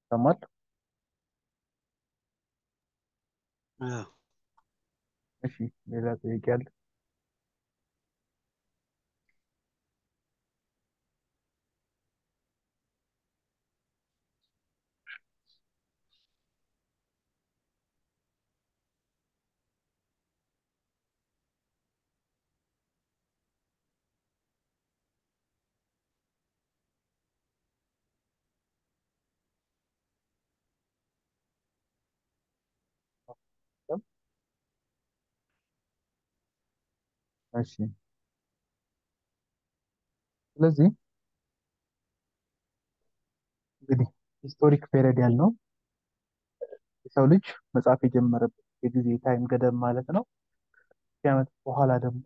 ይሰማል? አዎ። እሺ ሌላ ጥያቄ አለ? እሺ ስለዚህ እንግዲህ ሂስቶሪክ ፔሪድ ያልነው የሰው ልጅ መጻፍ የጀመረበት የጊዜ ታይም ገደብ ማለት ነው። ሺህ ዓመት በኋላ ደግሞ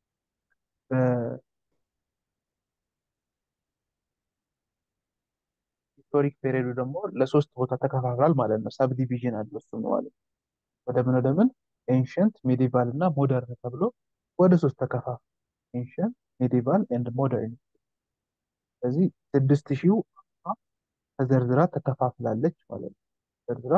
በሂስቶሪክ ፔሪዱ ደግሞ ለሶስት ቦታ ተከፋፍሏል ማለት ነው። ሰብ ዲቪዥን አለው እሱ ነው ማለት ነው። ወደ ምን ወደ ምን ኤንሽንት፣ ሜዲቫል እና ሞደርን ተብሎ ወደ ሶስት ተከፋፍሏል። ኤንሽንት፣ ሜዲቫል ኤንድ ሞደርን። ስለዚህ ስድስት ሺው ተዘርዝራ ተከፋፍላለች ማለት ነው። ተዘርዝራ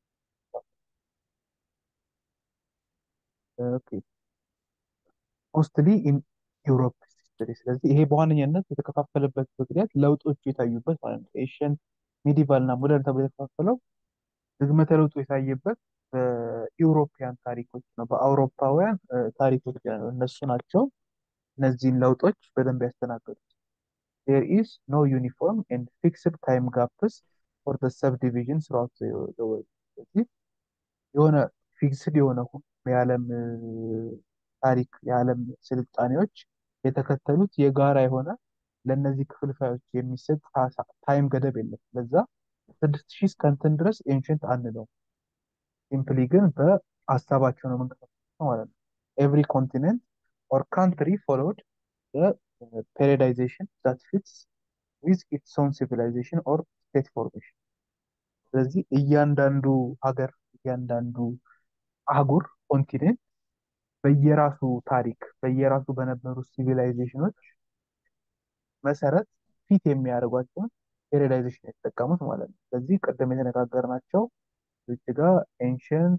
ኦኬ ሞስትሊ ኢን ዩሮፕ ሂስትሪ። ስለዚህ ይሄ በዋነኛነት የተከፋፈለበት ምክንያት ለውጦቹ የታዩበት ማለት ነው። ኤንሽንት ሜዲቫል እና ሞደርን ተብሎ የተከፋፈለው ዝግመተ ለውጡ የታየበት በኢውሮፒያን ታሪኮች ነው፣ በአውሮፓውያን ታሪኮች ነው። እነሱ ናቸው እነዚህን ለውጦች በደንብ ያስተናገዱት። ዴር ኢዝ ኖ ዩኒፎርም ኤንድ ፊክስድ ታይም ጋፕስ ፎር ዘ ሰብ ዲቪዥን ስራውት ስለዚህ የሆነ ፊክስድ የሆነ የዓለም ታሪክ የዓለም ስልጣኔዎች የተከተሉት የጋራ የሆነ ለእነዚህ ክፍልፋዮች የሚሰጥ ታይም ገደብ የለም። ለዛ ስድስት ሺህ እስከ እንትን ድረስ ኤንሽንት አንለው ሲምፕሊ ግን በሀሳባቸው ነው የምንቀሳቀሰው ማለት ነው። ኤቭሪ ኮንቲኔንት ኦር ካንትሪ ፎሎውድ ፔሪዳይዜሽን ዛት ፊትስ ዊዝ ኢትስ ኦን ሲቪላይዜሽን ኦር ስቴት ፎርሜሽን። ስለዚህ እያንዳንዱ ሀገር እያንዳንዱ አህጉር ኮንቲኔንት በየራሱ ታሪክ በየራሱ በነበሩ ሲቪላይዜሽኖች መሰረት ፊት የሚያደርጓቸውን ፔሪዳይዜሽን የተጠቀሙት ማለት ነው። ስለዚህ ቅድም የተነጋገርናቸው እዚህ ጋ ኤንሽንት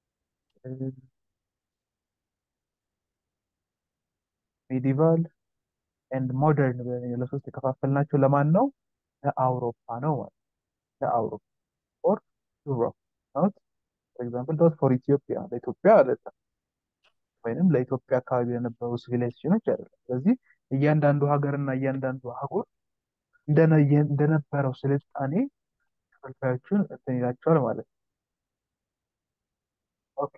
ሜዲቫል ኤንድ ሞደርን ብለን ለሶስት የከፋፈልናቸው ለማን ነው? ለአውሮፓ ነው ማለት ለአውሮፓ ኦር ዩሮፕ ኖት ፎር ኤግዛምፕል ዶት ፎር ኢትዮጵያ ለኢትዮጵያ አይደለም፣ ወይንም ለኢትዮጵያ አካባቢ ለነበሩ ሲቪላይዜሽኖች አይደለም። ስለዚህ እያንዳንዱ ሀገርና እያንዳንዱ አህጉር እንደነበረው ስልጣኔ ክፍልፋዮቹን እንትን ይላቸዋል ማለት ነው። ኦኬ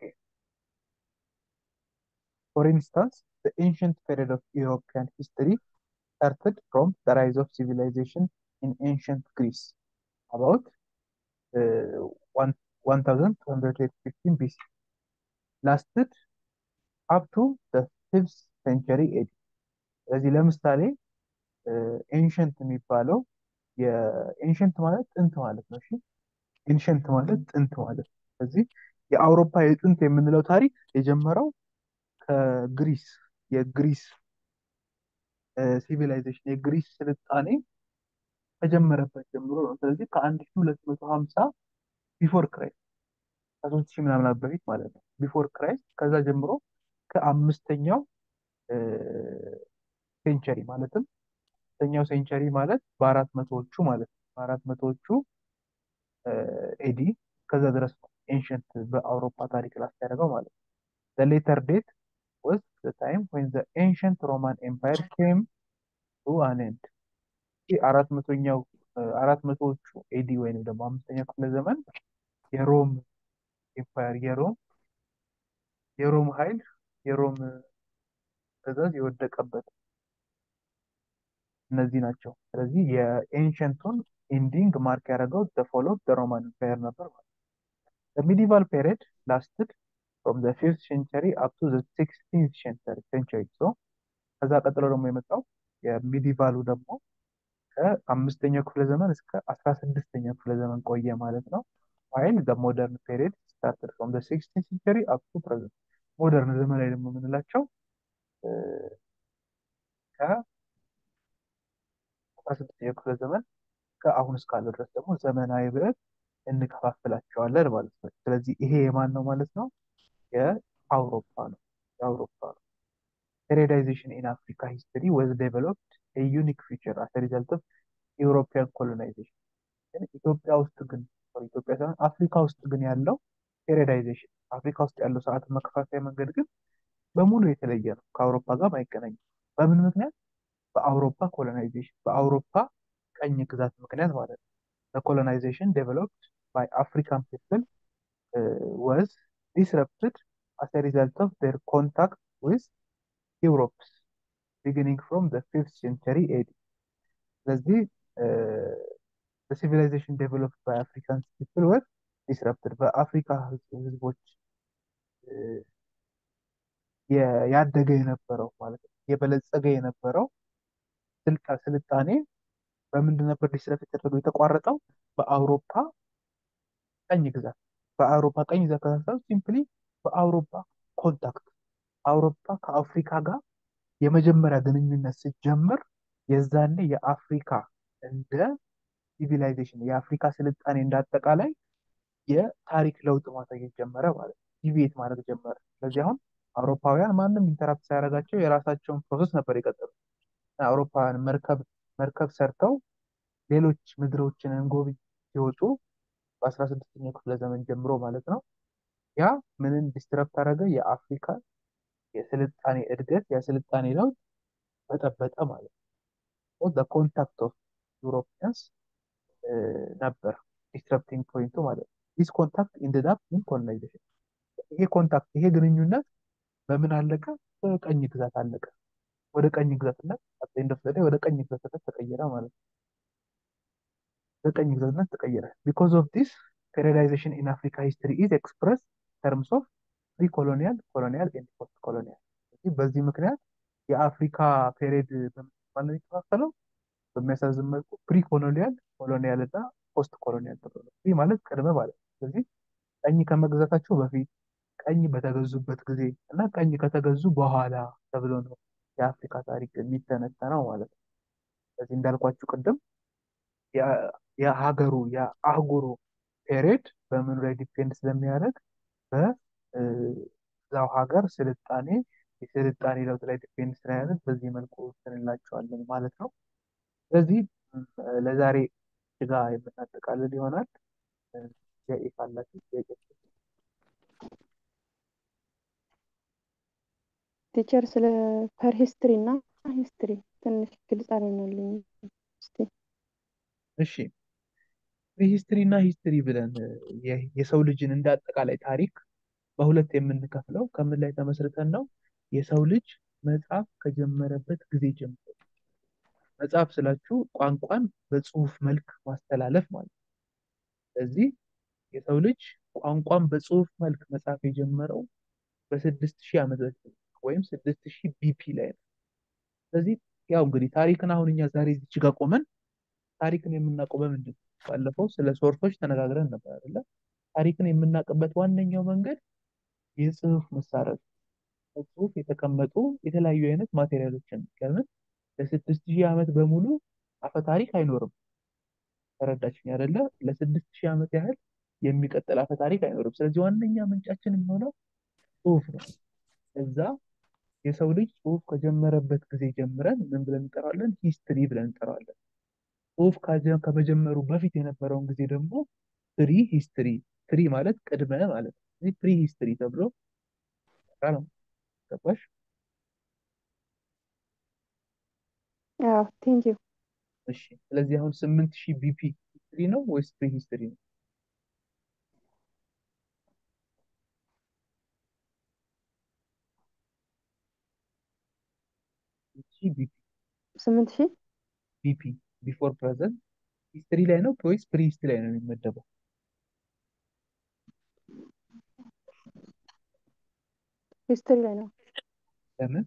ፎር ኢንስታንስ the ancient period of European history started from the rise of civilization in ancient Greece about uh, 1215 BC lasted up to the 5th century AD ስለዚህ ለምሳሌ ኤንሸንት የሚባለው የኤንሸንት ማለት ጥንት ማለት ነው። እሺ ኤንሸንት ማለት ጥንት ማለት ነው። ስለዚህ የአውሮፓ የጥንት የምንለው ታሪክ የጀመረው ከግሪስ የግሪስ ሲቪላይዜሽን የግሪስ ስልጣኔ ከጀመረበት ጀምሮ ነው። ስለዚህ ከአንድ ሺህ ሁለት መቶ ሀምሳ ቢፎር ክራይስት ከሶስት ሺህ ምናምን በፊት ማለት ነው ቢፎር ክራይስት ከዛ ጀምሮ ከአምስተኛው ሴንቸሪ ማለትም አምስተኛው ሴንቸሪ ማለት በአራት መቶዎቹ ማለት ነው በአራት መቶዎቹ ኤዲ ከዛ ድረስ ነው ኤንሸንት በአውሮፓ ታሪክ ላስ ያደረገው ማለት ነው። ሌተር ዴት was the time when the ancient Roman Empire came to an end. ይህ አራት መቶኛው አራት መቶዎቹ ኤዲ ወይንም ደግሞ አምስተኛው ክፍለ ዘመን የሮም ኤምፓየር የሮም የሮም ኃይል የሮም ትእዛዝ የወደቀበት እነዚህ ናቸው። ስለዚህ የኤንሸንቱን ኢንዲንግ ማርክ ያደረገው ፎሎ ሮማን ኤምፓየር ነበር ማለት ነው። ሚዲቫል ፔሪድ ላስትድ from the fifth century up to the sixteenth century so ከዛ ቀጥሎ ደግሞ የመጣው የሚዲቫሉ ደግሞ ከአምስተኛው ክፍለ ዘመን እስከ አስራ ስድስተኛው ክፍለ ዘመን ቆየ ማለት ነው። while the modern period started from the sixteenth century up to present ሞደርን ዘመን ላይ ደግሞ የምንላቸው ከአስራ ስድስተኛው ክፍለ ዘመን ከአሁን እስካለው ድረስ ደግሞ ዘመናዊ ብለን እንከፋፍላቸዋለን ማለት ነው። ስለዚህ ይሄ የማን ነው ማለት ነው? የአውሮፓ ነው። የአውሮፓ ነው። ፔሪዳይዜሽን ኢን አፍሪካ ሂስትሪ ወዝ ዴቨሎፕድ ዩኒክ ፊቸር አስ ሪዘልት ኦፍ ዩሮፒያን ኮሎናይዜሽን። ኢትዮጵያ ውስጥ ግን ኢትዮጵያ ሳይሆን አፍሪካ ውስጥ ግን ያለው ፔሪዳይዜሽን አፍሪካ ውስጥ ያለው ሰዓት መከፋፈያ መንገድ ግን በሙሉ የተለየ ነው። ከአውሮፓ ጋር አይገናኝም። በምን ምክንያት? በአውሮፓ ኮሎናይዜሽን በአውሮፓ ቀኝ ግዛት ምክንያት ማለት ነው። ኮሎናይዜሽን ዴቨሎፕድ ባይ አፍሪካን ፒፕል ወዝ ዲስረፕትድ አስ ሪዘልት ኦፍ ዴር ኮንታክት ዊዝ ዩሮፕስ ቢጊኒንግ ፍሮም ዘ ፊፍት ሴንቸሪ ኤዲ። ስለዚህ ሲቪላይዜሽን ዴቨሎፕድ ባይ አፍሪካን ፒፕል ወዝ ዲስረፕትድ በአፍሪካ ህዝቦች ያደገ የነበረው ማለት ነው የበለጸገ የነበረው ስልጣኔ በምንድን ነበር ዲስረፕት የተደረገው የተቋረጠው? በአውሮፓ ቀኝ ግዛት በአውሮፓ ቀኝ ግዛት ከተሳሰሩ ሲምፕሊ በአውሮፓ ኮንታክት አውሮፓ ከአፍሪካ ጋር የመጀመሪያ ግንኙነት ሲጀምር የዛኔ የአፍሪካ እንደ ሲቪላይዜሽን የአፍሪካ ስልጣኔ እንዳጠቃላይ የታሪክ ለውጥ ማሳየት ጀመረ ማለት ነው። ዲቪዬት ማድረግ ጀመረ። ስለዚህ አሁን አውሮፓውያን ማንም ኢንተራፕት ሳያደርጋቸው የራሳቸውን ፕሮሰስ ነበር የቀጠሉት። አውሮፓውያን መርከብ መርከብ ሰርተው ሌሎች ምድሮችን እንጎብኝ ሲወጡ በአስራ ስድስተኛው ክፍለ ዘመን ጀምሮ ማለት ነው። ያ ምንን ዲስትረፕት አደረገ? የአፍሪካ የስልጣኔ እድገት የስልጣኔ ለውጥ በጠበጠ ማለት ነው። ኮንታክት ኦፍ ዩሮፒያንስ ነበር ዲስትረፕቲንግ ፖይንቱ ማለት ነው። ዲስ ኮንታክት ኢንድድ አፕ ኢን ኮሎናይዜሽን። ይሄ ኮንታክት ይሄ ግንኙነት በምን አለቀ? በቀኝ ግዛት አለቀ። ወደ ቀኝ ግዛትነት እንደወሰደ ወደ ቀኝ ግዛትነት ተቀየረ ማለት ነው። በቀኝ ግዛትነት ተቀየረ። ቢኮዝ ኦፍ ዲስ ፔሪዳይዜሽን ኢን አፍሪካ ሂስትሪ ኢዝ ኤክስፕረስ ተርምስ ኦፍ ፕሪ ኮሎኒያል ኮሎኒያል ኤንድ ፖስት ኮሎኒያል። በዚህ ምክንያት የአፍሪካ ፔሪድ በምን ነው የሚከፋፈለው? በሚያሳዝን መልኩ ፕሪ ኮሎኒያል ኮሎኒያል እና ፖስት ኮሎኒያል ተብሎ ነው። ይህ ማለት ቅድመ ማለት ነው። ስለዚህ ቀኝ ከመግዛታቸው በፊት ቀኝ በተገዙበት ጊዜ እና ቀኝ ከተገዙ በኋላ ተብሎ ነው የአፍሪካ ታሪክ የሚተነተነው ማለት ነው። ስለዚህ እንዳልኳችሁ ቅድም የሀገሩ የአህጉሩ ፔሬድ በምኑ ላይ ዲፔንድ ስለሚያደርግ በዛው ሀገር ስልጣኔ የስልጣኔ ለውጥ ላይ ዲፔንድ ስለሚያደርግ በዚህ መልኩ እንላቸዋለን ማለት ነው። ስለዚህ ለዛሬ ስጋ የምናጠቃልል ይሆናል። ጥያቄ ካላችሁ ጥያቄ ቲቸር ስለ ፐር ሂስትሪ እና ሂስትሪ ትንሽ ግልጽ አልሆነልኝ። እስቲ እሺ ሂስትሪ እና ሂስትሪ ብለን የሰው ልጅን እንደ አጠቃላይ ታሪክ በሁለት የምንከፍለው ከምን ላይ ተመስርተን ነው? የሰው ልጅ መጽሐፍ ከጀመረበት ጊዜ ጀምሮ መጽሐፍ ስላችሁ ቋንቋን በጽሁፍ መልክ ማስተላለፍ ማለት ነው። ስለዚህ የሰው ልጅ ቋንቋን በጽሁፍ መልክ መጽሐፍ የጀመረው በስድስት ሺህ ዓመት በፊት ወይም ስድስት ሺህ ቢፒ ላይ ነው። ስለዚህ ያው እንግዲህ ታሪክን አሁን እኛ ዛሬ እዚች ጋር ቆመን ታሪክን የምናውቀው በምንድን ነው? ባለፈው ስለ ሶርሶች ተነጋግረን ነበር አይደለ? ታሪክን የምናውቅበት ዋነኛው መንገድ የጽሁፍ መሳሪያዎች በጽሁፍ የተቀመጡ የተለያዩ አይነት ማቴሪያሎችን ለምን ለስድስት ሺህ ዓመት በሙሉ አፈ ታሪክ አይኖርም። ተረዳችኝ አይደለ? ለስድስት ሺህ ዓመት ያህል የሚቀጥል አፈ ታሪክ አይኖርም። ስለዚህ ዋነኛ ምንጫችን የሚሆነው ጽሁፍ ነው። እዛ የሰው ልጅ ጽሁፍ ከጀመረበት ጊዜ ጀምረን ምን ብለን እንጠራዋለን? ሂስትሪ ብለን እንጠራዋለን። ጽሁፍ ከመጀመሩ በፊት የነበረውን ጊዜ ደግሞ ፕሪ ሂስትሪ፣ ፕሪ ማለት ቅድመ ማለት ነው። ስለዚህ ፕሪ ሂስትሪ ተብሎ ነው። ገባሽ? አዎ ቴንክ ዩ። እሺ። ስለዚህ አሁን ስምንት ሺህ ቢፒ ሂስትሪ ነው ወይስ ፕሪ ሂስትሪ ነው? ቢፒ ስምንት ሺህ ቢፒ ቢፎር ፕሬዘንት ሂስትሪ ላይ ነው ወይስ ፕሪ ሂስትሪ ላይ ነው የሚመደበው? ሂስትሪ ላይ ነው። ለምን?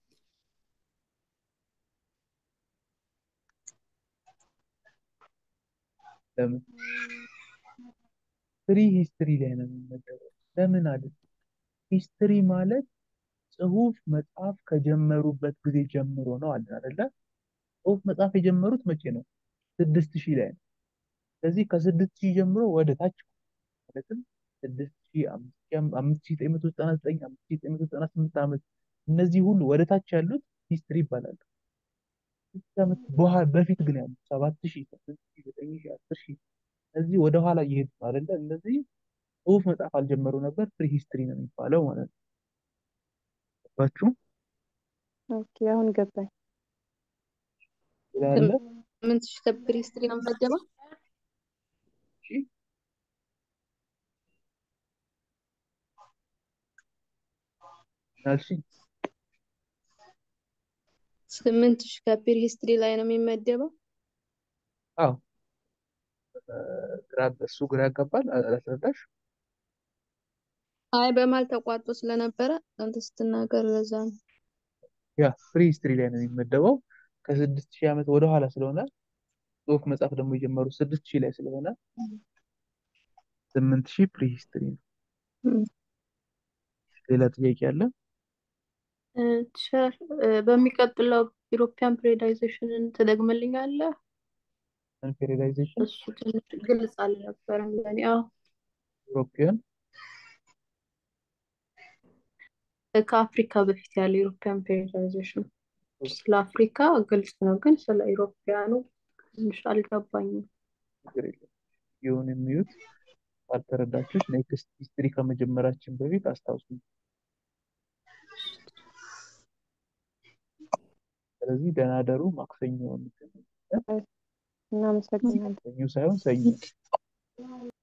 ለምን? ፕሪ ሂስትሪ ላይ ነው የሚመደበው። ለምን አለ? ሂስትሪ ማለት ጽሁፍ መጽሐፍ ከጀመሩበት ጊዜ ጀምሮ ነው አለ አይደለ? ጽሁፍ መጽሐፍ የጀመሩት መቼ ነው? ስድስት ሺህ ላይ ነው። ስለዚህ ከስድስት ሺህ ጀምሮ ወደ ታች ማለትም ስድስት ሺህ አምስት ሺህ አም- አምስት ሺህ ዘጠኝ መቶ ዘጠና ዘጠኝ አምስት ሺህ ዘጠኝ መቶ ዘጠና ስምንት ዓመት እነዚህ ሁሉ ወደ ታች ያሉት ሂስትሪ ይባላሉ። ስድስት ዓመት በኋላ በፊት ግን ያሉት ሰባት ሺህ ስምንት ሺህ ዘጠኝ ሺህ አስር ሺህ እነዚህ ወደ ኋላ እየሄዱ ነው አይደለ? እነዚህ ጽሁፍ መጻፍ አልጀመሩ ነበር። ፕሪ ሂስትሪ ነው የሚባለው ማለት ነው። ገባችሁ? ኦኬ አሁን ገባኝ። ሌላ አለ? ስምንት ሺህ ከፕሪ ሂስትሪ ነው የምመደበው። እሺ አልሽኝ? ስምንት ሺህ ከፕሪ ሂስትሪ ላይ ነው የሚመደበው። አዎ እ፣ ግራ እሱ ግራ ያጋባል። አ- አላስረዳሽ? አይ በመሀል ተቋርጦ ስለነበረ አንተ ስትናገር ለዛ ነው። ያ ፕሪ ሂስትሪ ላይ ነው የሚመደበው ከስድስት ሺህ ዓመት ወደኋላ ስለሆነ ጽሁፍ መጻፍ ደግሞ የጀመሩት ስድስት ሺህ ላይ ስለሆነ ስምንት ሺህ ፕሪ ሂስትሪ ነው። እም፣ ሌላ ጥያቄ አለ? እ፣ ቸር እ፣ በሚቀጥለው ኢሮፒያን ፔሪዳይዜሽንን ትደግምልኛለህ? ፔሪዳይዜሽን እሱ ትንሽ ግልጽ አልነበረም ለእኔ። አዎ ዩሮፒያን ከአፍሪካ በፊት ያለ ኢሮፒያን ፔሪዳይዜሽን ስለ አፍሪካ ግልጽ ነው፣ ግን ስለ ኢሮፒያኑ ትንሽ አልገባኝም። ችግር የለም። ይሁን የሚዩት ካልተረዳችሁት ኔክስት ሂስትሪ ከመጀመራችን በፊት አስታውሱ። ስለዚህ ደህና ደሩ። ማክሰኞ እንገናኝ። እናመሰግናለን። ሰኞ ሳይሆን ሰኞ